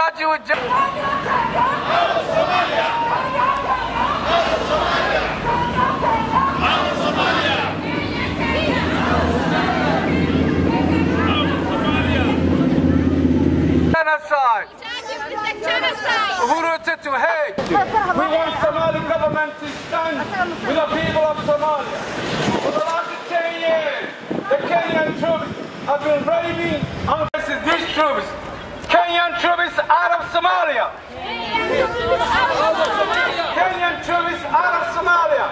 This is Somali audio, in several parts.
judge you with ju- genocide. Uhuru to hate. We want Somali government to stand with the people of Somalia. For the last 10 years, the Kenyan troops have been raping and these troops. Kenyan troops out of Somalia. Kenyan troops out of Somalia.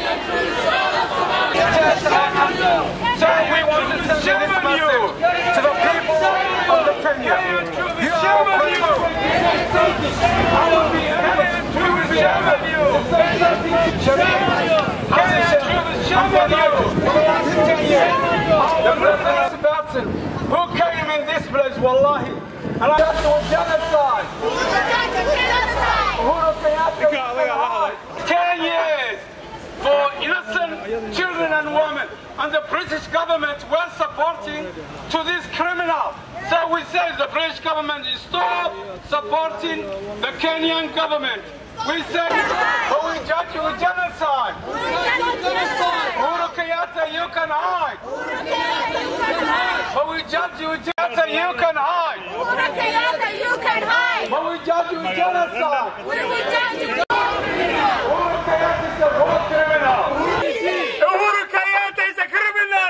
So we want to send this message to the people of the Kenya. You are people. I will be able to share with you. The President Sebastian, who came in this place, wallahi, and I got to a genocide. Uhuru Kenyatta, 10 years for innocent children and women, and the British government were supporting to this criminal. So we say the British government is stop supporting the Kenyan government. We say, but we judge you with genocide. Uhuru Kenyatta, you can hide. But we judge you with genocide, you can hide. But we judge you with genocide. Uhuru Kenyatta is a war criminal. Uhuru Kenyatta is a criminal.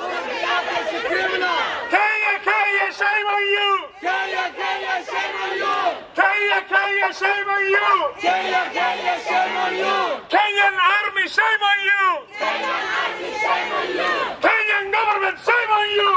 Kenya, Kenya, shame on you. Kenya, Kenya, shame on you. Kenya, Kenya, shame on you. Kenya, Kenya, shame on you. Kenyan army, shame on you. Kenyan army, shame on you. Kenyan government, shame on you.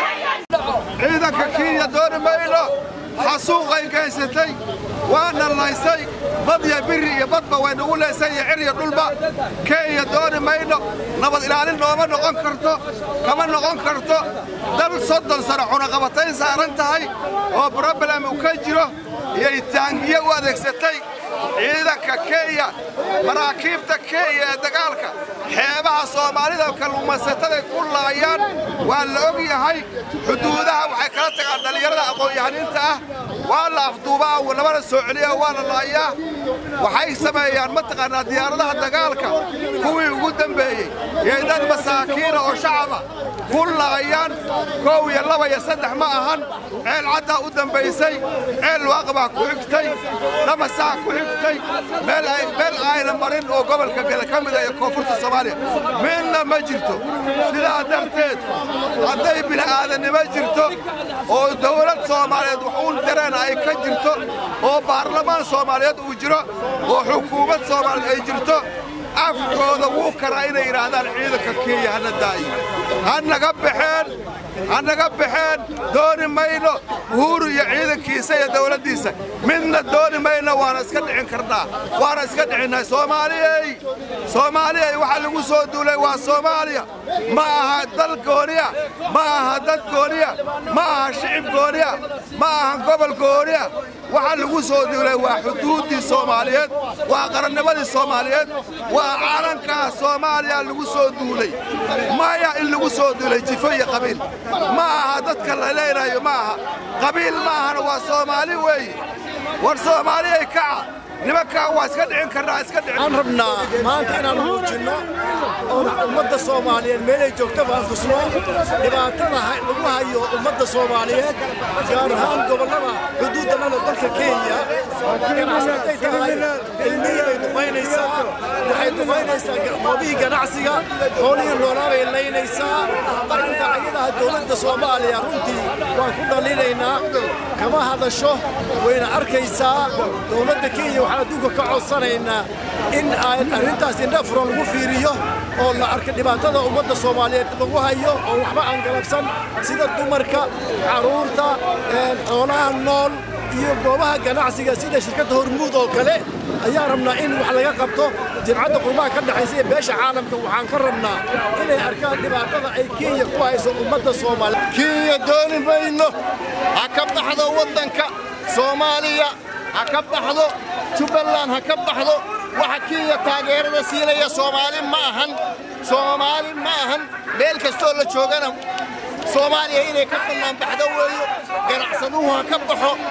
ciidanka kenya dooni mayno xasuuqay gaysatay waana laysay bad iyo biri iyo badba way nagu leysay iyo cir iyo dhulba kenya dooni mayno nabad ilaalin nooma noqon karto kama noqon karto dal soddon sano cunaqabatayn saaran tahay oo broblem uu ka jiro iyay taangiye u adeegsatay ciidanka kenya maraakiibta kenya ee dagaalka xeebaha soomaalida kalluumaysataday ku laayaan waa la og yahay xuduudaha waxay kala tagaan dhallinyarada aqoon-yahaniinta ah waa la afduubaa labana soo celiya waa la laayaa waxay sameeyaan mataqaanaa diyaaradaha dagaalka kuwii ugu dambeeyey yay dad masaakiina oo shacaba ku laayaan koow iyo laba iyo saddex ma ahan ceel caddaa u dambaysay ceel waaqbaa ku xigtay dhamasaa ku xigtay meel ay- meel ayna marin oo gobolka gale ka mida iyo koonfurta soomaaliya midna ma jirto sidaa darteed hadday bini'aadanimo jirto oo dawlad soomaaliyeed waxuun dareen ay ka jirto oo baarlamaan soomaaliyeed uu jiro oo xukuumad soomaaliyeed ay jirto afkooda wuu karaa inay yidhaahdaan ciidanka kenya hana daayi ha naga baxeen ha naga baxeen dooni mayno uhuru iyo ciidankiisa iyo dawladdiisa midna dooni mayno waana iska dhicin karnaa waana iska dhicinnahay soomaaliyey soomaaliyey waxa lagu soo duulay waa soomaaliya ma aha dal gooniya ma aha dad gooniya ma aha shicib gooniya ma aha gobol gooniya waxa lagu soo duulay waa xuduuddii soomaaliyeed waa qarannimadii soomaaliyeed waa calankaa soomaaliya lagu soo duulay maya in lagu soo duulay jifo iyo qabiil ma aha dadka la leenayo ma aha qabiil ma ahana waa soomaali weeye war soomaaliyay kaca nimankaa waa iska dhicin karnaa iska dhicin waxaan rabnaa maanta inaan muujinno oon ummadda soomaaliyeed meelay joogtaba aan tusno dhibaatada ha- lagu hayo ummadda soomaaliyeed gaar ahaan gobollada xuduudda lana dalka kenya ganacsi hadday tahay ilmihii bay duqaynaysaa waxay duqaynaysaa ga- goobihii ganacsiga xoolihii noolaa bay laynaysaa arrinta ayadaha dowladda soomaaliya runtii waan ku dhaliilaynaa kama hadasho wayna arkaysaa dowladda kenya waxaan adduunka ka codsanaynaa in aan arrintaas indha furan lagu fiiriyo oo la arka dhibaatada ummadda soomaaliyeed lagu hayo oo waxba aan galabsan sida dumarka carruurta een, xoolaha nool iyo goobaha ganacsiga sida shirkadda hormuud oo kale ayaan rabnaa in wax laga qabto jimcadda qurbaha ka dhexaysa ee beesha caalamka waxaan ka rabnaa inay arkaan dhibaatada ay kenya ku hayso ummadda soomaaliyeed kenya dooni mayno ha ka baxdo waddanka soomaaliya ha ka baxdo jubbaland ha ka baxdo waxa kenya taageerada siinaya soomaali ma ahan soomaali ma ahan meel kastoo la joogana soomaaliya inay ka bannaan baxdo weeyo ganacsaduhu ha ka baxo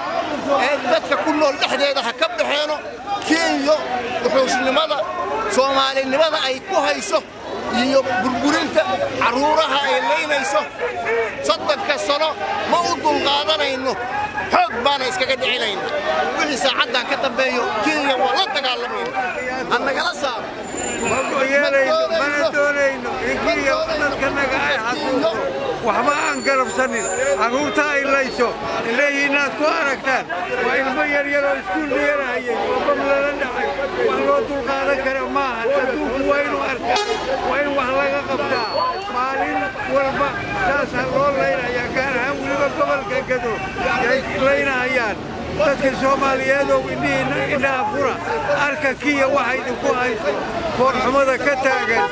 ee dadka ku nool dhexdeeda ha ka baxeeno kenya wuxuushnimada soomaalinimada ay ku hayso iyo burburinta carruuraha ay laynayso soddonka sano ma u dulqaadanayno xoog baana iskaga dhicinayna wixii saacaddan ka dambeeyo kenya waa la dagaalamayna ha nagala saaro mana doonayno in kenya dadkanaga ay xasuusto waxba aan garabsanin carruurta ay layso leeyihiinaad ku aragtaan waa ilmo yaryar oo iskuul dhiganahayay oo bam lala dhacay wax loo dulqaadan kara maaha adduunku waa inuu arkaa waa in wax laga qabtaa maalin walba saasa loo laynayaa gaar ahaan weliba gobolka gado yay laynahayaan dadka soomaaliyeedow indhihiinna indhaha fura arka kiya waxa idinku hayso foorxumada ka taagan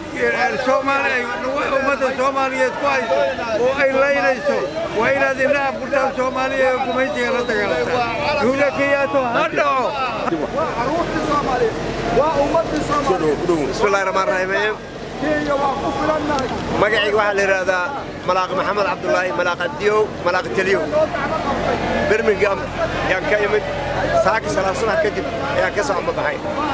ummadda soomaaliyeed ku hayso oo ay laynayso waa inaad indhaha furtaan soomaaliya ee gumaysiga la dagaalantaan duula kiyaato ha dhaco bismillahi raxmaan raxiim magacayga waxaa la yidhaahdaa malaaq maxamed cabdulaahi malaaq abdiyow malaaq teliyow birmingham ayaan ka imid saaka salaa subax kadib ayaan ka soo ambabaxay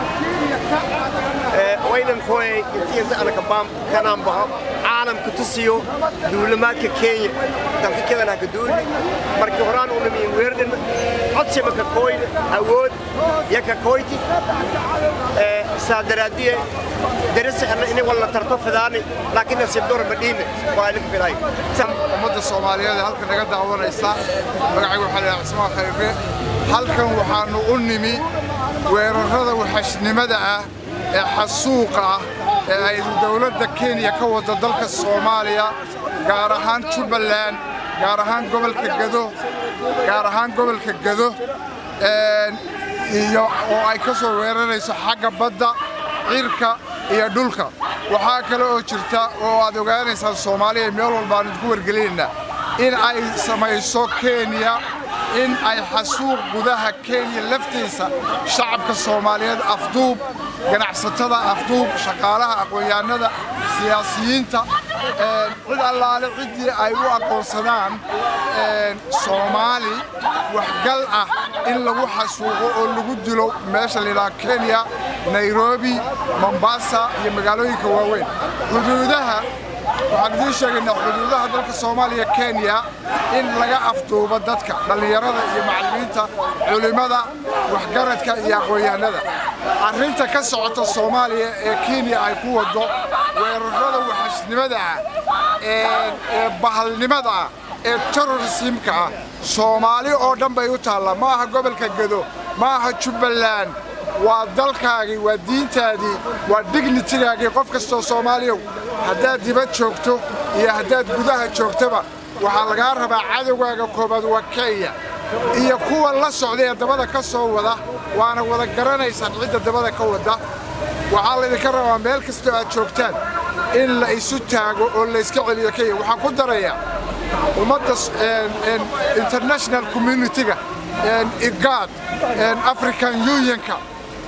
waynan kooyay intii inta ana kabaam kanaan baxo caalamka tusiyo duulimaadka kenya dalka kedan ha ka duuli markii horaan u namiyin weerdhin codsima ka kooyne awood iyo ka kooyti saa daraadiye darisixna inay walla tarto fidaani laakiin nasiib door madhiine waa ilika fiday ummadda soomaaliyeed ee halkan naga daawanaysa magacayga waxaa la cismaan khayre halkan waxaannu u nimi weerarrada waxashnimada ah ee xasuuqa ah ee ay dowladda kenya ka wadda dalka soomaaliya gaar ahaan jubbaland gaar ahaan gobolka gado gaar ahaan gobolka gado iyo oo ay ka soo weerarayso xagga badda cirka iyo dhulka waxaa kale oo jirta oo aad ogaanaysaan soomaaliya meel walba aan idinku wargelinaynaa in ay samayso kenya in ay xasuuq gudaha kenya laftiisa shacabka soomaaliyeed afduub ganacsatada afduub shaqaalaha aqoon-yahanada siyaasiyiinta cid allaale ciddii ay u aqoonsadaan soomaali waxgal ah in lagu xasuuqo oo lagu dilo meesha layidhaha kenya nairobi mombasa iyo magaalooyinka waaweyn xuduudaha waxaan idiin sheegaynaa xuduudaha dalka soomaaliya kenya in laga afduubo dadka dhallinyarada iyo macallimiinta culimmada waxgaradka iyo aqoon-yahanada arrinta ka socota soomaaliya ee kenya ay ku waddo weerarrada waxashnimada ah ee bahalnimada ah ee terrorismka ah soomaali oo dhan bay u taallaa ma aha gobolka gado ma aha jubbaland waa dalkaagii waa diintaadii waa dignitigaagii qof kastoo soomaaliyow haddaad dibad joogto iyo haddaad gudaha joogtoba waxaa lagaa rabaa cadowgaaga koobaad waa kenya iyo kuwa la socda ee dabada ka soo wada waana wada garanaysaan cidda dabada ka wadda waxaa laydinka rabaa meel kastoo aad joogtaan in la isu taago oo layska celiyo kenya waxaan ku darayaa ummadda international communitiga igad african unionka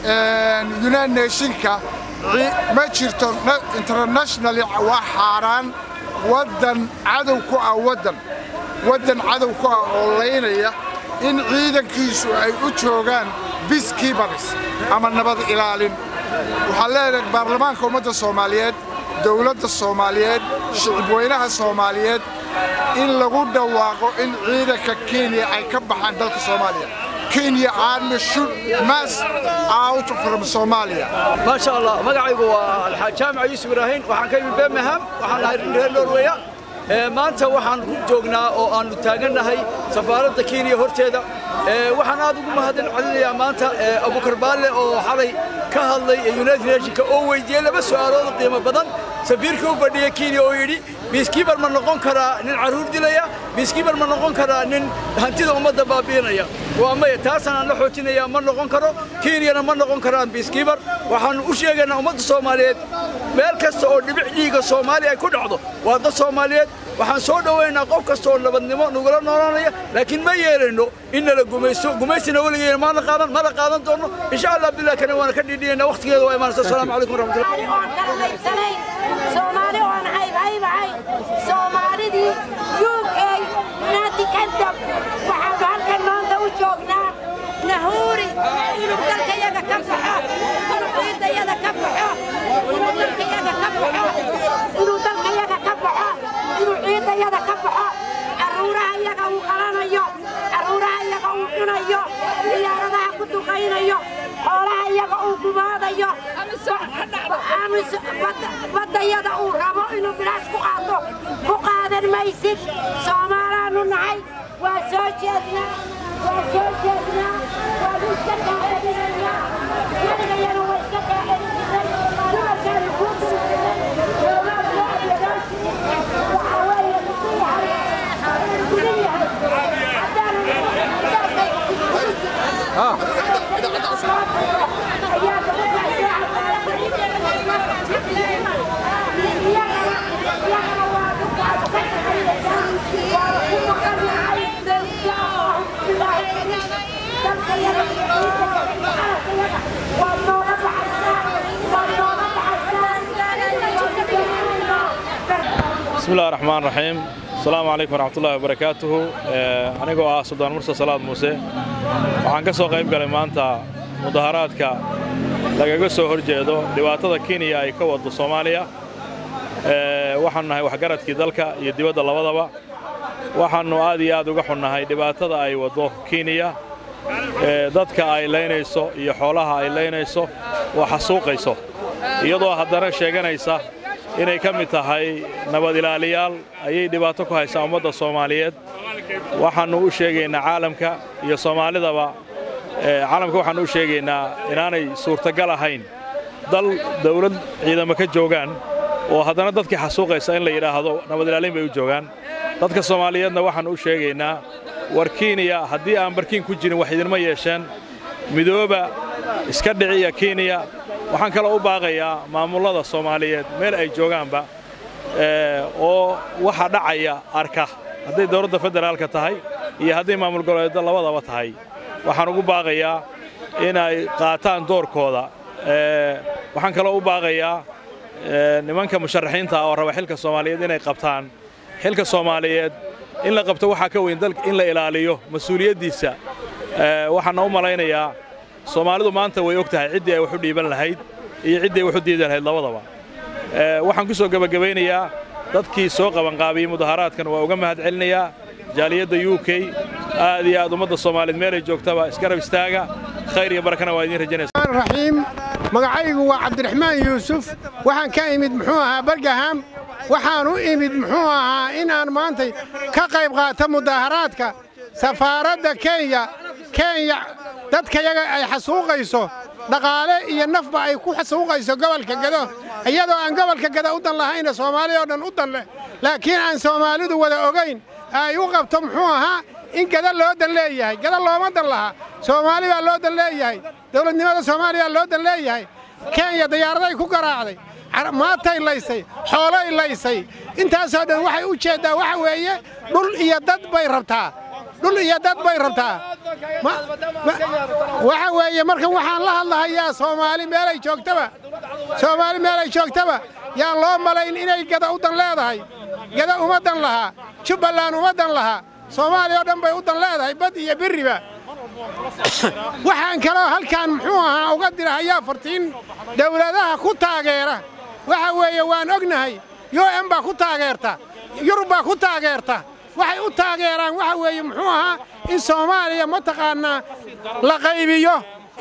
united nationka ma jirto internationally waa xaaraan waddan cadow ku ah waddan waddan cadow ku ah oo laynaya in ciidankiisu ay u joogaan biskiibaris ama nabad ilaalin waxaan leenahay baarlamaanka ummadda soomaaliyeed dowladda soomaaliyeed shicibweynaha soomaaliyeed in lagu dhawaaqo in ciidanka kenya ay ka baxaan dalka soomaaliya kenya army should mass out from Somalia ما شاء الله magacaygu waa alxaaj jaamac yuusuf ibraahin waxaan ka yimid birmingham waxaan ahay reer norweya maanta waxaan ku joognaa oo aanu taagannahay safaaradda kenya horteeda waxaan aad ugu mahadin celinayaa maanta abukar baalle oo xalay ka hadlay united nationka oo weydiiyey laba su'aalood qiimo badan safiirka u fadhiya kenya oo yidhi biiskiibar ma noqon karaa nin carruur dilaya biiskiibar ma noqon karaa nin hantida ummadda baabi'inaya waa maya taasaan aan la xoojinayaa ma noqon karo kenyana ma noqon karaan biiskiibar waxaanu u sheegaynaa ummadda soomaaliyeed meel kasta oo dhibic dhiiga soomaaliya ay ku dhacdo waa dad soomaaliyeed waxaan soo dhowaynaa qof kasta oo nabadnimo nagula noolaanaya laakiin ma yeelayno in nala gumaysto gumaystina weligeena maana qaadan mana qaadan doonno insha allah abdillah kana waana ka dhiidhiyaynaa waqtigeeda waa imaanaysa asalaamu calaykum waraxmatullahi soomaali waan caybcaybahay soomaalidii uk united kingdom waxaanu halkan maanta u joognaa nahuuri inuu dalkayaga ka baxo inuu ciidayada ka baxo inuu dalkayaga ka baxo inuu dalkayaga ka baxo inuu ciidayada ka baxo carruuraha iyaga uu qalanayo carruuraha iyaga uu cunayo diyaaradaha ku duqaynayo xoolaha iyaga uu gumaadayo baddayada uu rabo inuu bilaash ku qaato ku qaadan maysid soomaalaanu nahay waa soo jeednaa waa soo jeednaa waanu iska qaadaninaynaa weligayana waa iska qaadan jirnay dumarkaanu kuu duljiray dowlad loo adeegaashii waxaa weeye muxuu yahay gudan yahay haddaanu بسم الله الرحمن الرحيم السلام عليكم ورحمة الله وبركاته anigoo ah suldaan mursa salaad muuse waxaan ka soo qayb galay maanta mudaharaadka lagaga soo hor jeedo dhibaatada kenya ay ka waddo soomaaliya waxaannu nahay waxgaradkii dalka iyo dibadda labadaba waxaannu aad iyo aad uga xunnahay dhibaatada ay waddo kenya dadka ay laynayso iyo xoolaha ay laynayso oo xasuuqayso iyadoo haddana sheeganaysa inay ka mid tahay nabad ilaaliyaal ayay dhibaato ku haysaa ummadda soomaaliyeed waxaannu u sheegaynaa caalamka iyo soomaalidaba caalamka waxaannu u sheegaynaa inaanay suurtagal ahayn dal dawlad ciidamo ka joogaan oo haddana dadkii xasuuqaysa in la yidhaahdo nabad ilaaliin bay u joogaan dadka soomaaliyeedna waxaannu u sheegaynaa war kenya haddii aan barkiin ku jirin wax idinma yeesheen midooba iska dhiciya kenya waxaan kaloo u baaqayaa maamullada soomaaliyeed meel ay joogaanba oo waxa dhacaya arka hadday dawladda federaalka tahay iyo hadday maamul goboleedda labadaba tahay waxaan ugu baaqayaa inay qaataan doorkooda waxaan kaloo u baaqayaa nimanka musharaxiinta ah oo raba xilka soomaaliyeed inay qabtaan xilka soomaaliyeed in la qabto waxaa ka weyn dalka in la ilaaliyo mas-uuliyaddiisa waxaana u malaynayaa soomaalidu maanta way og tahay ciddii ay wax u dhiiban lahayd iyo ciddii ay wax u diidi lahayd labadaba waxaan ku soo gebagabaynayaa dadkii soo qabanqaabiyey mudaharaadkan waa uga mahad celinayaa jaaliyadda u k aad iyo aad ummadda soomaaliyeed meelay joogtaba isgarab istaaga khayr iyo barakana waa idiin rajaynaysa raxiim magacaygu waa cabdiraxmaan yuusuf waxaan ka imid muxuu ahaa bargaham waxaan u imid muxuu ahaa inaan maantay ka qayb qaato mudaharaadka safaaradda kenya kenya dadkayaga ay xasuuqayso dhaqaale iyo nafba ay ku xasuuqayso gobolka gado iyadoo aan gobolka gado u dan lahayna soomaaliya oo dhan u dan leh laakiin aan soomaalidu wada ogayn ay u qabto muxuu ahaa in gada loo dan leeyahay gada looma dan laha soomaali baa loo dan leeyahay dowladnimada soomaaliya loo dan leeyahay kenya diyaaraday ku garaacday maatay laysay xoolay laysay intaasoo dhan waxay u jeeddaa waxa weeye dhul iyo dad bay rabtaa dhul iyo dad bay rabtaa waxa weeye markan waxaan la hadlahayaa soomaali meelay joogtaba soomaali meelay joogtaba yaan loo malayn inay gada u dan leedahay gada uma dan lahaa jubbaland uma dan lahaa soomaaliya oo dhan bay u dan leedahay bad iyo berriba waxaan kaloo halkaan muxuu ahaa uga dirahayaa fartiin dawladaha ku taageera waxa weeye waan ognahay u m baa ku taageerta yurub baa ku taageerta waxay u taageeraan waxa weeye muxuu ahaa in soomaaliya mataqaannaa la qaybiyo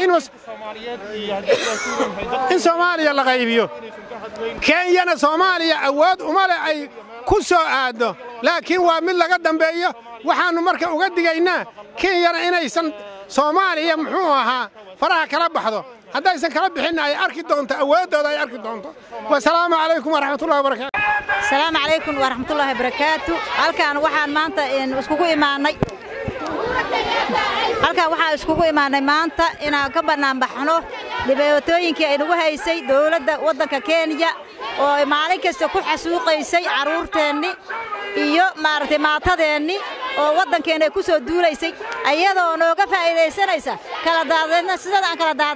in soomaaliya la qaybiyo kenyana soomaaliya awood uma leh ay ku soo aaddo laakiin waa mid laga dambeeyo waxaannu marka uga digaynaa kenyana inaysan soomaaliya muxuu ahaa faraha kala baxdo haddaysan kala bixinna ay arki doonto awooddooda ay arki doonto wasalaamu calaykum waraxmatullahi wabarakaatu asalaamu calaykum waraxmatullaahi barakaatu halkaan waxaan maanta iskugu imaannay halkaan waxaan iskugu imaannay maanta inaan ka bannaanbaxno dhibaatooyinkii ay nagu haysay dowladda waddanka kenya oo ay maalin kasta ku xasuuqaysay carruurteenni iyo maaragtay maatadeenni oo waddankeenna ay ku soo duulaysay ayadoo nooga faa'iidaysanaysa kala daadadna sidada aan kala daadannay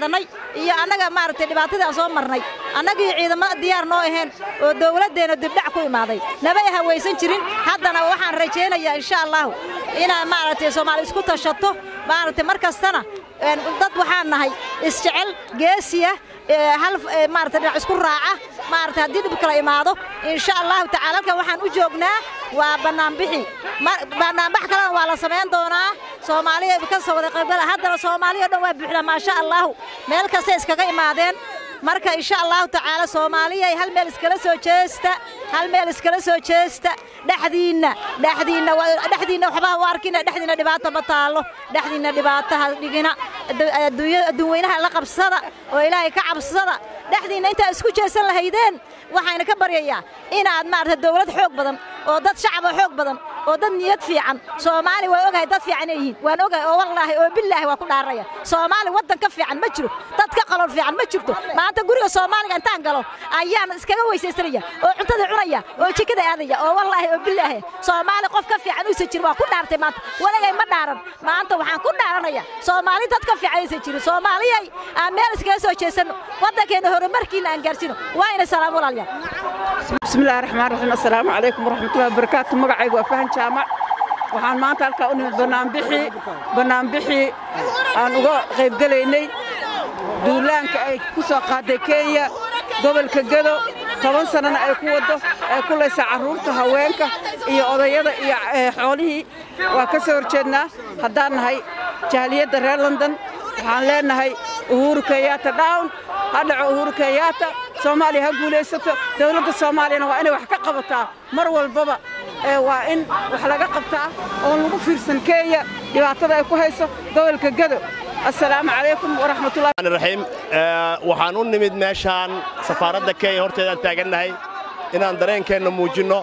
iyo annaga maaragtay dhibaatadii aan soo marnay annagii ciidamada diyaar noo ahayn oo dawladdeenna dibdhac ku imaaday nabay hawaysan jirin haddana waxaan rajaynayaa insha allahu inaan maaragtay soomaali isku tashato maaragtay mar kastana dad waxaan nahay isjecel geesiya hal maaragtay dhinac isku raaca maaragtay haddii dhib kala imaado insha allahu tacaala halkan waxaan u joognaa waa bannaanbixi bannaanbax kalena waa la samayn doonaa soomaaliya ka soo wada qaybgala haddana soomaaliya o dhan waa buuxda maasha allahu meel kastay iskaga imaadeen marka insha allahu tacaala soomaaliyay hal meel iskala soo jeesta hal meel iskala soo jeesta dhexdiinna dhexdiinna dhexdiinna waxba u arkina dhexdiinna dhibaato ma taallo dhexdiinna dhibaataha dhigina adduunweynaha la qabsada oo ilaahay ka cabsada dhexdiinna intaad isku jeesan lahaydeen waxayna ka baryayaa inaad maarata dawlad xoog badan oo dad shacab oo xoog badan oo dad niyad fiican soomaali waa ogahay dad fiican inay yihiin waan ogahay oo wallaahi oo billaahi waa ku dhaaraya soomaali waddan ka fiican ma jiro dad ka qalon fiican ma jirto maanta guriga soomaaliga intaan galo ayaan iskaga weysaysanaya oo cuntada cunaya oo jikada aadaya oo wallaahi oo billaahi soomaali qof ka fiican uusan jirin waa ku dhaartay maanta walagay ma dhaaran maanta waxaan ku dhaaranaya soomaali dad ka fiican aysan jirin soomaaliyay aan meel iskaga soo jeesanno waddankeena horumarkiina aan gaarsino waa ina salaam walaalyaal bismillahi raxmaan raxiim assalaamu calaykum waraxmatullahi wabarakaatu magacaygu waa fahan jaamac waxaan maanta halkaa u nimid bannaanbixii bannaanbixii aan uga qaybgelaynay duulaanka ay ku soo qaaday kenya gobolka gedo toban sannana ay ku waddo ay ku laysaa carruurta haweenka iyo odayada iyo xoolihii waa ka soo horjeednaa haddaan nahay jahliyadda reer london waxaan leennahay uhuru kenyaata down ha dhaco uhuru kenyaata soomaaliya ha guulaysato dawladda soomaaliyana waa inay wax ka qabataa mar walbaba waa in wax laga qabtaa oon lagu fiirsan kenya dhibaatada ay ku hayso gobolka gedo assalaamu calaykum waraxmatullahi waxaan u nimid meeshaan safaaradda kenya horteedaan taagannahay inaan dareenkeenna muujinno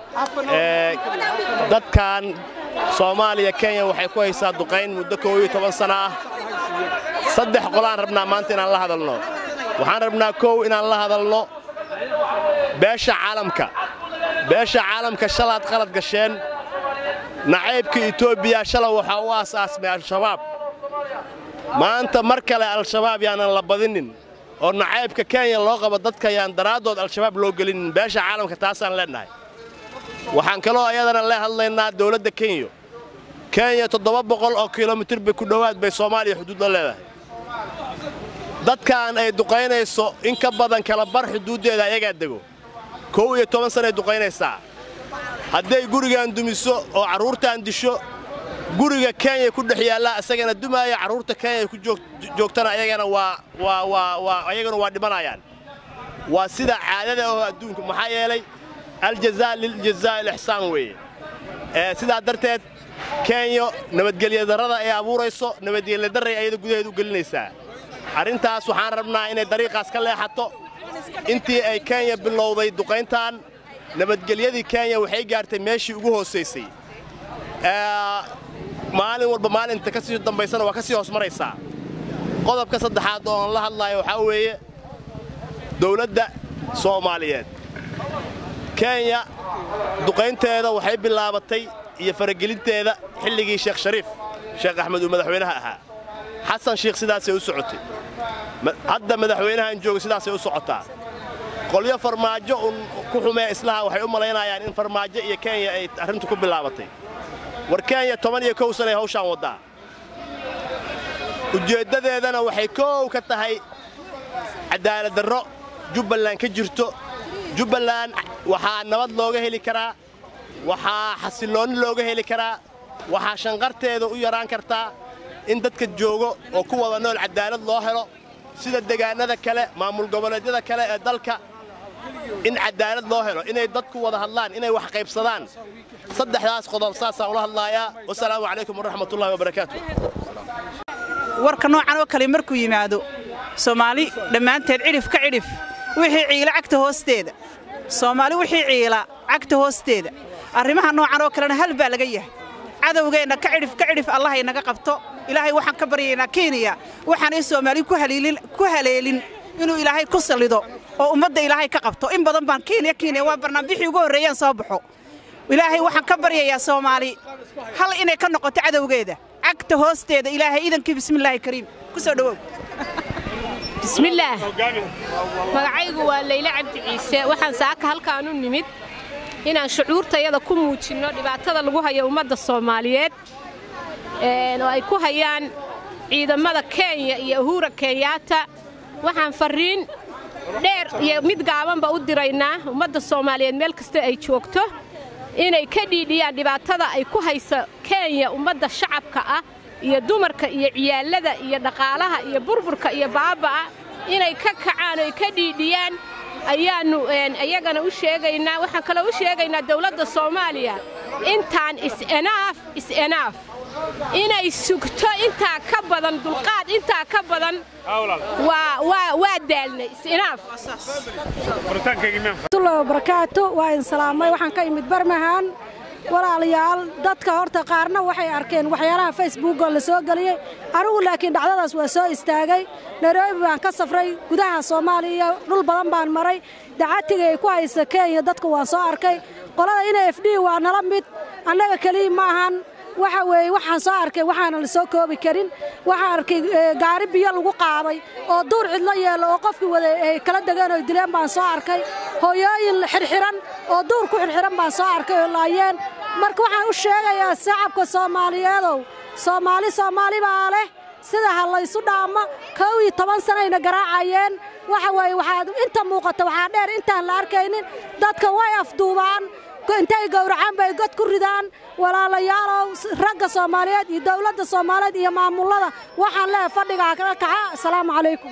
dadkan soomaaliya kenya waxay ku haysaa duqayn muddo koob iyo toban sana ah saddex qolaan rabnaa maanta inaan la hadalno waxaan rabnaa kow inaan la hadalno beesha caalamka beesha caalamka shalaad qalad gasheen nacaybka etoobiya shalay waxaa u aasaasmay al-shabaab maanta mar kale al-shabaab yaanan la badinin oo nacaybka kenya loo qabo dadka yaan daraaddood al-shabaab loo gelinin beesha caalamka taasaan leennahay waxaan kaloo ayadana le hadlaynaa dawladda kenya kenya toddoba boqol oo kilomitir bay ku dhowaad bay soomaaliya xuduud la leedahay dadkan ay duqaynayso in ka badan kala bar xuduuddeeda ayagaa dego kow iyo toban sanay duqaynaysaa hadday gurigaan dumiso oo carruurtaan disho guriga kenya ku dhex yaallaa isagana dumaaya carruurta kenya ku joogtana ayagana waa ayagana waa dhimanayaan waa sida caadada oo adduunka maxaa yeelay aljazaa liljazaa ilixsaan weeye sidaa darteed kenya nabadgelyadarrada ay abuurayso nabadgelyadarray ayada gudaheeda u gelinaysaa arrintaas waxaan rabnaa inay dariiqaas ka leexato intii ay kenya bilowday duqayntan nabadgelyadii kenya waxay gaartay meeshii ugu hoosaysay maalin walba maalinta ka sii dambaysana waa ka sii hoos maraysaa qodobka saddexaad oo aan la hadlaayo waxaa weeye dawladda soomaaliyeed kenya duqaynteeda waxay bilaabatay iyo faragelinteeda xilligii sheekh shariif sheekh axmed uu madaxweynaha ahaa xasan shiikh sidaasay u socotay hadda madaxweynahan jooga sidaasay u socotaa qolyo farmaajo un ku xumee islaha waxay u malaynayaan in farmaajo iyo kenya ay arrintu ku bilaabatay war kenya toban iyo kow sanay hawshaan waddaa ujeeddadeedana waxay koow ka tahay cadaaladdarro jubbaland ka jirto jubbaland waxaa nabad looga heli karaa waxaa xasilloonni looga heli karaa waxaa shanqarteeda u yaraan kartaa in dadka joogo oo ku wada nool cadaalad loo helo sida degaannada kale maamul goboleedyada kale ee dalka in cadaalad loo helo inay dadku wada hadlaan inay wax qaybsadaan saddexdaas qodob saasaan ula hadlaayaa wasalaamu calaykum waraxmatullahi wabarakaatu warka noocan oo kale markuu yimaado soomaali dhammaanteed cidhif ka cidhif wixii ciila cagta hoosteeda soomaali wixii ciila cagta hoosteeda arrimaha noocan oo kalena hal baa laga yahay cadowgeenna ka cidhif ka cidhif allah inaga qabto ilaahay waxaan ka baryaynaa kenya waxaanay soomaali ku haleelin inuu ilaahay ku sallido oo ummadda ilaahay ka qabto in badan baan kenya kenya waa barnaamijii ugu horreeyaan soo baxo ilaahay waxaan ka baryayaa soomaali hal inay ka noqoto cadowgeeda cagta hoosteeda ilaahay iidankii bismillaahi kariim ku soo dhowow bismillaah magacaygu waa layle cabdi ciise waxaan saaka halkaan u nimid inaan shucuurtayada ku muujinno dhibaatada lagu hayo ummadda soomaaliyeed oo ay ku hayaan ciidamada kenya iyo uhura kenyaata waxaan farriin dheer iyo mid gaabanba u diraynaa ummadda soomaaliyeed meel kasta ay joogto inay ka dhiidhiyaan dhibaatada ay ku hayso kenya ummadda shacabka ah iyo dumarka iyo ciyaalada iyo dhaqaalaha iyo burburka iyo baaba'a inay ka kacaan oy ka dhiidhiyaan ayaannu iyagana u sheegaynaa waxaan kaloo u sheegaynaa dawladda soomaaliya intaan is-enaaf is-enaaf inay sugto intaa ka badan dulqaad intaa ka badan waa daalnay is-enaaf barakaatu waa in salaamay waxaan ka imid barmahan walaalayaal dadka horta qaarna waxay arkeen waxyaalaha facebookoo la soo geliyey anigu laakiin dhacdadaas waa soo istaagay nairobi baan ka safray gudaha soomaaliya dhul badan baan maray dacatiga ay ku haysa kenya dadka waan soo arkay qolada ina f d waa nala mid annaga keliya ma ahan waxa weeye waxaan soo arkay waxaanan la soo koobi karin waxaan arkay gaari biyo lagu qaaday oo duur cidlo yeelo oo qofkii wada ay kala degeen oo dileen baan soo arkay hooyooyin xirxiran oo duur ku xirxiran baan soo arkay oo laayeen marka waxaan u sheegayaa shacabka soomaaliyeedow soomaali soomaali baa leh sida ha laysu dhaamo kow iyo toban sanayna garaacayeen waxa weeye waxaad inta muuqata waxaa dheer intaan la arkaynin dadka way afduubaan intay gowracaan bay god ku ridaan walaalayaalow ragga soomaaliyeed iyo dawladda soomaaliyeed iyo maamullada waxaan leehay fadhigaa kaga kaca asalaamu calaykum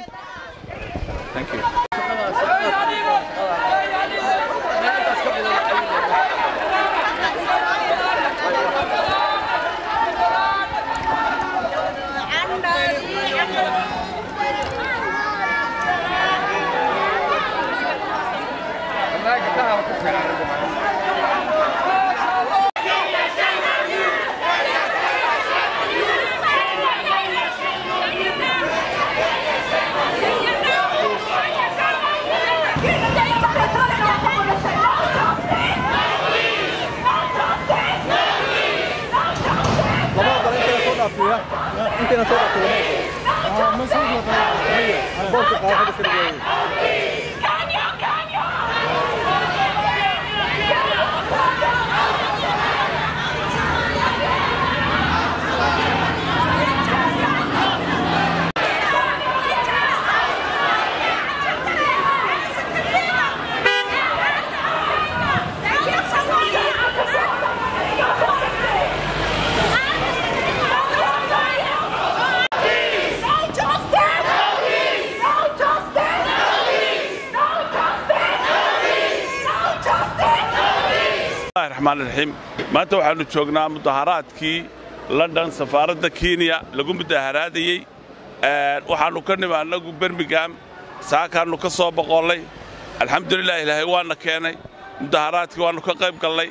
raxmaaniraxiim maanta waxaannu joognaa mudaharaadkii london safaaradda kenya lagu mudaharaadayey waxaannu ka nimi annagu bermigam saakaannu ka soo boqollay alxamdulilah ilaahay waana keenay mudaharaadkii waannu ka qayb gallay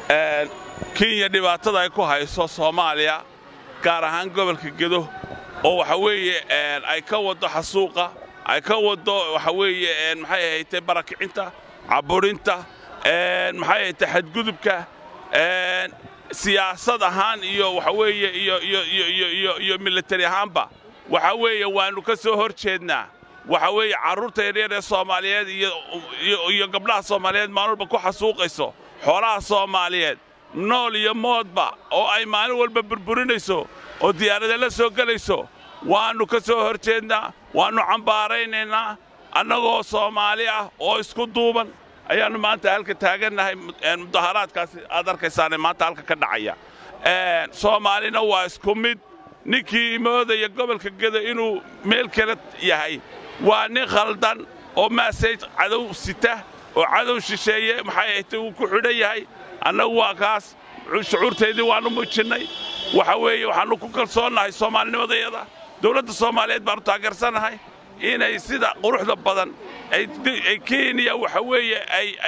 kenya dhibaatada ay ku hayso soomaaliya gaar ahaan gobolka gedo oo waxa weeye ay ka waddo xasuuqa ay ka waddo waxa weeye maxay ahaytay barakicinta caburinta maxay ahayte xadgudubka siyaasad ahaan iyo waxa weeye iyo militari ahaanba waxa weeye waannu ka soo hor jeednaa waxa weeye carruurta yaryar ee soomaaliyeed iyo gabdhaha soomaaliyeed maalin walba ku xasuuqayso xoolaha soomaaliyeed nool iyo moodba oo ay maalin walba burburinayso oo diyaarada la soo gelayso waannu ka soo hor jeednaa waannu cambaaraynaynaa annagoo soomaali ah oo isku duuban ayaannu maanta halka taagannahay mudaharaadkaasi aad arkaysaane maanta halka ka dhacaya soomaalina waa isku mid ninkii moodaya gobolka gedo inuu meel kale yahay waa nin khaldan oo maasay cadow sita oo cadow shisheeye maxay ahaytay uu ku xidhan yahay annagu waa kaas shucuurtaydii waannu muujinnay waxa weeye waxaannu ku kalsoonnahay soomaalinimadayada dawladda soomaaliyeed baannu taageersanahay inay sida quruxda badan ay kenya waxa weeye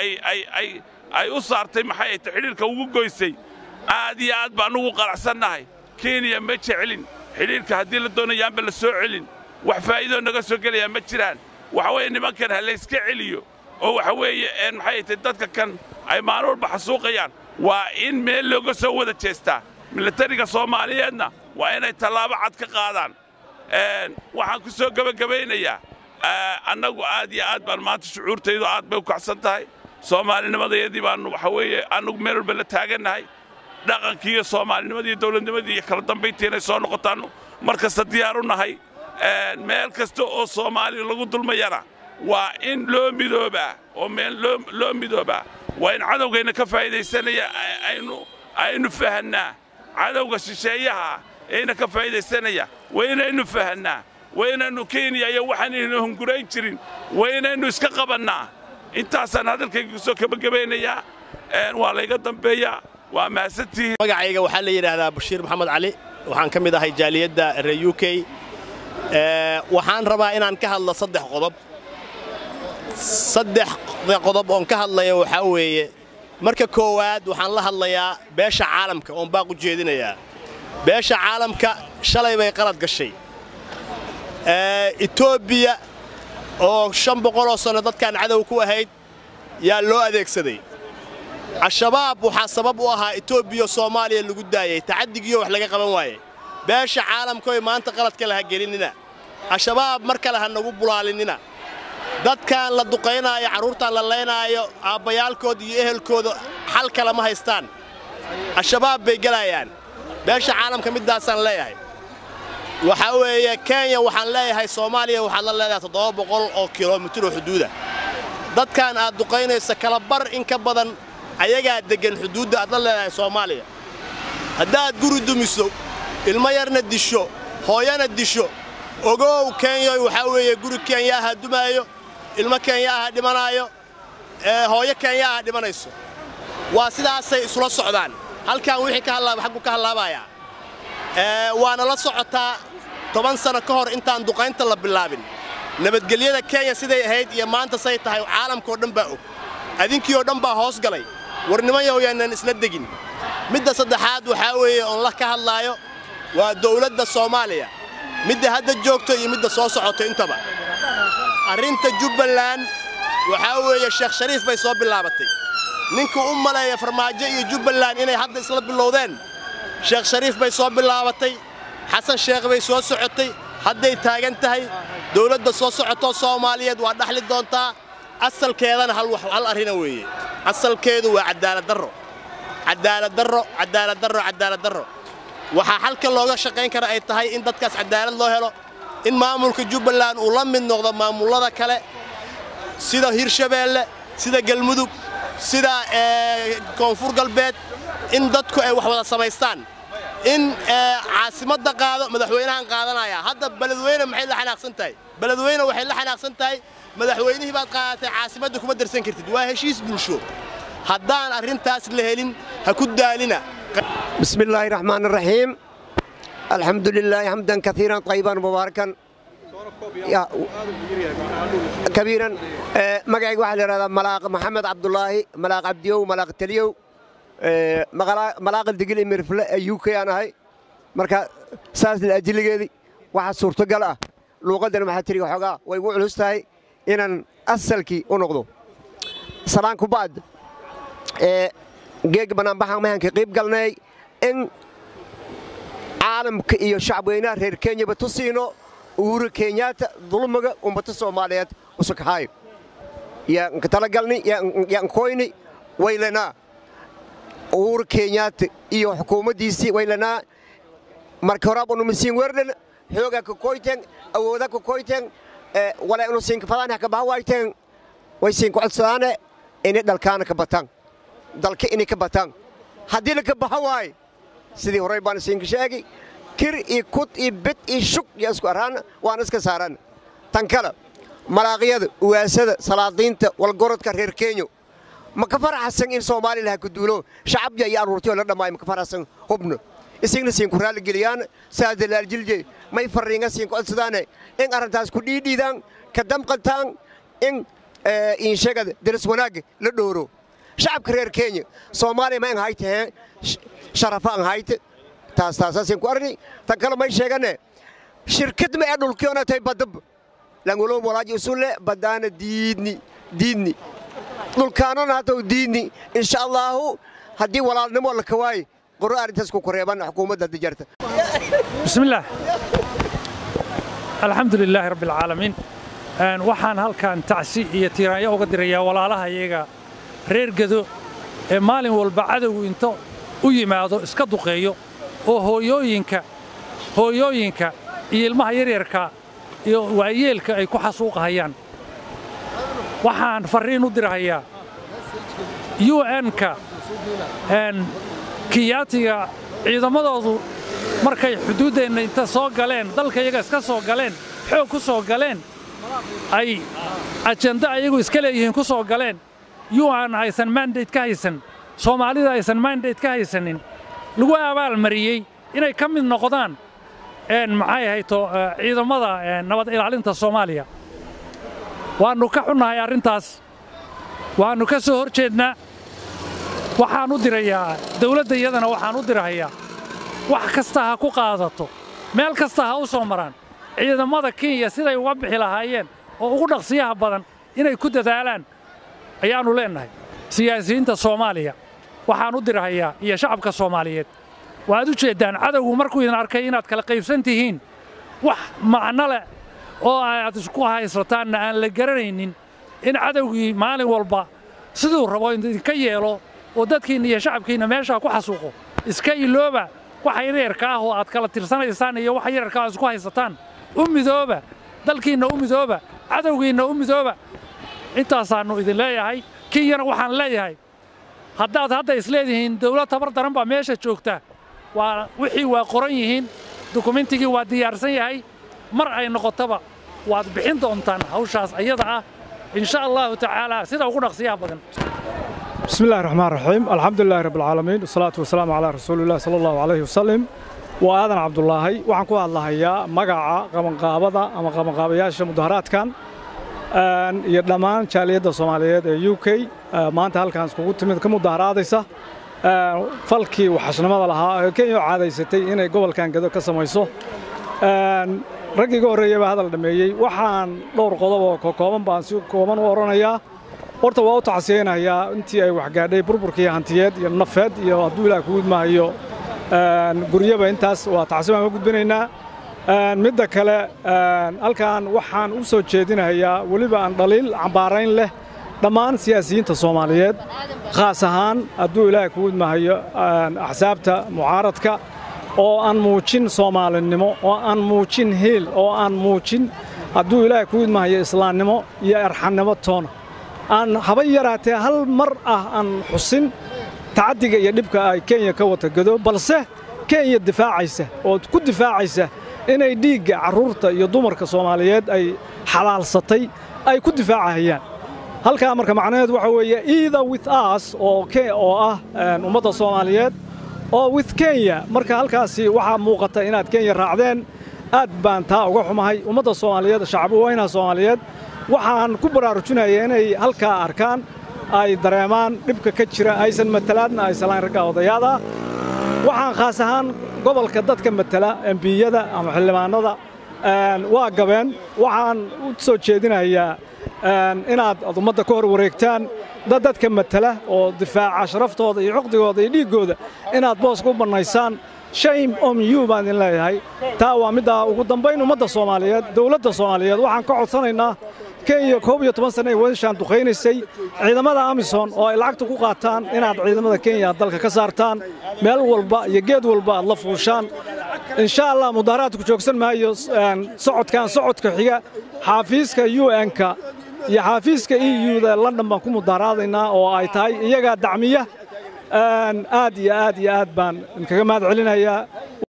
ay u saartay maxay ahaytay xidhiirka ugu goysay aad iyo aad baan ugu qanacsannahay kenya ma jecelin xidhiirka haddii la doonayaanba la soo celin wax faa'iidoo naga soo gelayaa ma jiraan waxa weeye nimankan ha layska celiyo oo waxa weeye maxay ahaytay dadka kan ay maalin walba xasuuqayaan waa in meel looga soo wada jeestaa militariga soomaaliyeedna waa inay tallaabo cad ka qaadaan waxaan ku soo gebagabaynayaa annagu aad iyo aad baan maanta shucuurtaydu aad bay u kacsan tahay soomaalinimadayadii baannu waxa weeye annagu meel walba la taagannahay dhaqankii iyo soomaalinimadii iyo dawladnimadii iyo kala dambayntii inay soo noqotaannu mar kasta diyaaru nahay meel kasta oo soomaali lagu dulmayana waa in loo midoobaa oo meel loo midoobaa waa in cadowgayna ka faa'iidaysanaya aynu aynu fahannaa cadowga shisheeyaha ayna ka faa'iidaysanaya waa inaynu fahannaa waa inaynu kenya iyo waxaanaynu hungurayn jirin waa inaynu iska qabannaa intaasaan hadalkayga kusoo gebagabaynayaa waa layga dambeeyaa waa mahadsantihiin magacayga waxaa la yidhaahdaa bashiir maxamed cali waxaan ka mid ahay jaaliyadda reer u k waxaan rabaa inaan ka hadlo saddex qodob saddexda qodob oon ka hadlaya waxaa weeye marka koowaad waxaan la hadlayaa beesha caalamka oon baaq u jeedinayaa beesha caalamka shalay bay qalad gashay etoobiya oo shan boqoloo sanno dadkaan cadow ku ahayd yaa loo adeegsaday al-shabaab waxaa sabab u ahaa etoobiya soomaaliya lagu daayey tacaddigiiyo wax laga qaban waaye beesha caalamkoy maanta qaladka laha gelinina al-shabaab mar kale ha nagu bulaalinina dadkan la duqaynaayo carruurtaan la laynaayo aabbayaalkood iyo ehelkooda xal kale ma haystaan al-shabaab bay gelayaan beesha caalamka middaasaan leeyahay waxaa weeye kenya waxaan leeyahay soomaaliya waxaad la leedahay toddoba boqol oo kilomitir oo xuduuda dadkan aad duqaynaysa kala bar in ka badan ayagaa deggan xuduudda aad la leedahay soomaaliya haddaad guri dumiso ilmo yarna disho hooyana disho ogow kenyoy waxaa weeye guri kenya aha dumaayo ilmo kenya aha dhimanaayo hooyo kenya aha dhimanayso waa sidaasay isula socdaan halkan wixii ka hadlaaba xaggu ka hadlaabayaa waana la socotaa toban sano ka hor intaan duqaynta la bilaabin nabadgelyada kenya siday ahayd iyo maanta say tahay caalamkaoo dhan baa og adinkii oo dhan baa hoos galay war nimanyow yaanan isla degin midda saddexaad waxaa weeye oon la ka hadlaayo waa dawladda soomaaliya midda hadda joogto iyo midda soo socoto intaba arrinta jubbaland waxaa weeye sheekh shariif bay soo bilaabatay ninka u maleeya farmaajo iyo jubbaland inay hadda isla bilowdeen sheekh shariif bay soo bilaabatay xasan sheekh bay soo socotay hadday taagan tahay dawladda soo socotoo soomaaliyeed waa dhaxli doontaa asalkeedana hal arrina weeye asalkeedu waa cadaaladdarro cadaaladdarro cadaaladdarro cadaaladdarro waxaa xalka looga shaqayn kara ay tahay in dadkaas cadaalad loo helo in maamulka jubbaland uu la mid noqdo maamullada kale sida hirshabeelle sida galmudug sida koonfur galbeed in dadku ay wax wada samaystaan in caasimadda qaado madaxweynahan qaadanaya hadda beledweyne maxay la xanaaqsan tahay beledweyne waxay la xanaaqsan tahay madaxweynihii baad qaadatay caasimadda kuma darsan kartid waa heshiis bulsho haddaan arrintaas la helin ha ku daalina بسم الله الرحمن الرحيم الحمد لله حمدا كثيرا طيبا مباركا يا كبيرا آه، مقعي واحد هذا ملاق محمد عبد الله ملاق عبديو ملاق تليو آه، مقلا- ملاق الدقيل مرفل يوكي انا هاي مركا ساس الاجل دي waxa suurtagal ah luuqadan maxaa tiri waxoogaa way igu culus tahay inaan asalkii u noqdo salaan ku bacd ee geeg banaanbaxan mahanka qayb galnay in caalamka iyo shacabweynaha reer kenyaba tusiino uhuru kenyaata dulmiga ummata soomaaliyeed usakaxaayo yaan ka talagalni yaan koyni waylanaa uhuru kenyaata iyo xukuumaddiisii waylanaa marka horaab unu misiin werdhan xoogaa ka koyteen awooda ka koyteen wala inu siinka fadaan haka baha waayteen way siinka codsadaane inay dhalkaana ka bataan dalka inay ka bataan haddii laka baxa waaye sidii horey baan siinka sheegi kir iyo kud iyo bid iyo shug iyo isku araan waan iska saaran tan kale malaaqyada uwaasada salaadiinta walgorodka reer kenyo ma ka faraxsan in soomaaliya laha ku duulo shacabya iyo aruurtiyoo la dhammaayo ma ka faraxsan hubno isigna siinku raalligeliyaan saadalaaljilje may farriinga siinku codsadaane in arrintaas ku dhiidhiidaan ka damqantaan in inshagada daris wanaagga la dhooro shacabka reer kenya soomaaliya ma an haytahee sharafa an hayte taas taasaasin ku arni tan kale may sheegane shirkad ma ee dhulkiona tay badab langolo walaaji usulle badaana diidni diidni dhulkaanona hataw diidni insha allaahu haddii walaalnimo la kawaaye qoro arrintaas ku koreeban xukuumadda hadda jarta بسم الله الحمد لله رب العالمين waxaan halkan tacsi iyo tiiraanyo uga dirayaa walaalahayaga reer gedo ee maalin walba cadowgu inta u yimaado iska duqeeyo oo hooyooyinka hooyooyinka iyo ilmaha yaryarka iyo waayeelka ay ku xasuuqahayaan waxaan farriin u dirahayaa u n-ka kiyaatiga ciidamadoodu markay xuduuddeenna inta soo galeen dalkayaga iska soo galeen xoog ku soo galeen ay ajenda ayagu iska leeyihiin ku soo galeen un aysan mandate ka haysan soomaalida aysan mandate ka haysanin lagu abaalmariyey inay ka mid noqdaan maxay ahayto ciidamada nabad ilaalinta soomaaliya waannu ka xunnahay arrintaas waannu ka soo hor jeednaa waxaan u dirayaa dawladda iyadana waxaan u dirahayaa wax kasta ha ku qaadato meel kasta ha u soo maraan ciidamada kenya siday uga bixi lahaayeen oo ugu dhaqsiyaha badan inay ku dadaalaan ayaannu leennahay siyaasiyiinta soomaaliya waxaan u dirahayaa iyo shacabka soomaaliyeed waaad u jeeddaan cadowgu markuu idin arkay inaad kala qaybsan tihiin wax macno leh oo aad isku haysataanna aan la garanaynin in cadowgii maalin walba siduu rabo idinka yeelo oo dadkiinna iyo shacabkiinna meeshaa ku xasuuqo iska ilooba waxa yaryarka ah oo aad kala tirsanaysaan iyo waxa yaryarka aad isku haysataan u midooba dalkiinna u midooba cadowgiinna u midooba intaasaannu idin leeyahay kenyana waxaan leeyahay haddaad hadda isleedihiin dawlad tabar daran baa meesha joogta waa wixii waa qoran yihiin dukumentigii waa diyaarsan yahay mar ay noqotaba waad bixin doontaan hawshaas ayada ah insha allahu tacaala sida ugu dhaqsiyaha badan بسم الله الرحمن الرحيم الحمد لله رب العالمين والصلاة والسلام على رسول الله صلى الله عليه وسلم وآذن عبد الله waxaan ku hadlahayaa magaca qabanqaabada ama qabanqaabayaasha mudaharaadkan iyo dhammaan jaaliyadda Soomaaliyeed ee UK maanta halkaan iskugu timid ka mudaharaadaysa falkii waxashnimada lahaa ee Kenya caadaysatay inay gobolkan gado ka samayso raggii ugu horreeyay baa hadal dhameeyey waxaan dhowr qodob oo kooban baan si kooban u oranayaa horta waa u tacsiyeynayaa intii ay waxgaadhay burburkii hantiyeed iyo nafeed iyo hadduu ilaah ku gudmahayo guryaba intaas waa tacsi baan ka gudbinaynaa midda kale halkan waxaan u soo jeedinayaa weliba aan dhaliil cambaarayn leh dhammaan siyaasiyiinta soomaaliyeed khaas ahaan hadduu ilaahay ku gudmahayo axsaabta mucaaradka oo aan muujin soomaalinimo oo aan muujin hiil oo aan muujin hadduu ilaahay ku gudmahayo islaamnimo iyo erxannimo toona aan haba yaraatee hal mar ah aan xusin tacaddiga iyo dhibka ay kenya ka wata gado balse kenya difaacaysa oo ku difaacaysa inay dhiigga carruurta iyo dumarka soomaaliyeed ay xalaalsatay ay ku difaacahayaan halkaa marka macnaheedu waxa weeye either with us oo oo ah ummadda soomaaliyeed oo with kenya marka halkaasi waxaa muuqata inaad kenya raacdeen aad baan taa uga xumahay ummadda soomaaliyeed shacab weynaha soomaaliyeed waxaan ku baraarujinaya inay halkaa arkaan ay dareemaan dhibka ka jira aysan matalaadna aysan lahayn ragga odayaada waxaan khaas ahaan gobolka dadka matala embiyada ama xildhibaanada waa gabeen waxaan u soo jeedinayaa inaad ummadda ka hor wareegtaan dad dadka matala oo difaaca sharaftooda iyo cuqdigooda iyo dhiiggooda inaad booska u bannaysaan shame om you baan idin leeyahay taa waa middaa ugu dambayn ummadda soomaaliyeed dawladda soomaaliyeed waxaan ka codsanaynaa kenya koob iyo toban sanna ay weeshaan duqaynaysay ciidamada amisom oo ay lacagta ku qaataan inaad ciidamada kenya dalka ka saartaan meel walba iyo geed walba aad la fuushaan insha allah mudaharaadku joogsan maayo socodkan socodka xiga xaafiiska un-ka iyo xaafiiska e u-da london baan ku mudaharaadaynaa oo ay tahay iyagaa dacmiya aad iyo aad iyo aad baan idinkaga mahad celinayaa